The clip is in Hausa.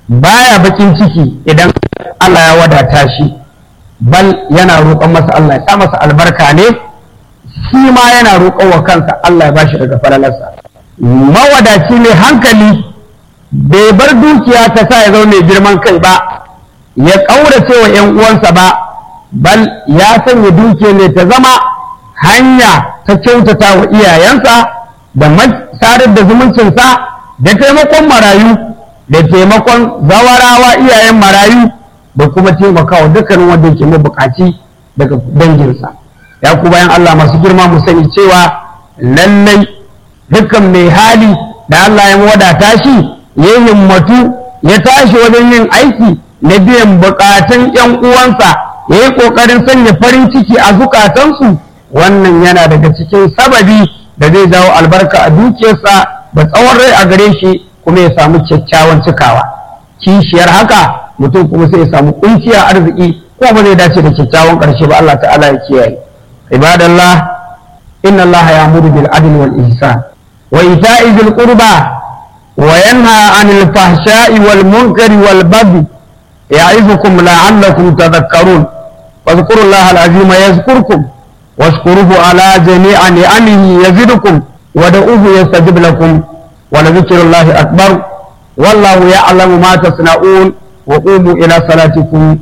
baya bakin ciki idan Allah ya wadata shi bal yana roƙon masa Allah ya sa masa albarka ne shi ma yana roƙon wa kansa Allah ya bashi daga falalarsa mawadaci ne hankali bai bar dukiya ta sa ya zama mai girman kai ba ya ƙaurace wa ‘yan uwansa ba bal ya sanya dukiya ne ta zama hanya ta kyautata wa iyayensa da sadar da zumuncinsa da taimakon marayu da taimakon zawarawa iyayen marayu da kuma taimakawa dukkanin wanda yake mabukaci daga danginsa ya ku bayan Allah masu girma mu sani cewa lallai dukkan mai hali da Allah ya wadata shi ya himmatu ya tashi wajen yin aiki na biyan bukatun yan uwansa ya yi kokarin sanya farin ciki a zukatansu wannan yana daga cikin sababi da zai jawo albarka a dukiyarsa da tsawon rai a gare shi kuma ya samu kyakkyawan cikawa kishiyar haka mutum kuma sai ya samu kunciya arziki ko ba zai dace da kyakkyawan ƙarshe ba Allah ta'ala ya kiyaye ibadallah inna Allah ya'muru bil adli wal ihsan wa ita'i dhil qurba wa yanha 'anil fahsha'i wal munkari wal baghi ya'izukum la'allakum tadhakkarun واذكروا الله العظيم يذكركم واشكروه على جميع نعمه يزدكم ودعوه يستجب لكم ولذكر الله أكبر والله يعلم ما تصنعون وقوموا إلى صلاتكم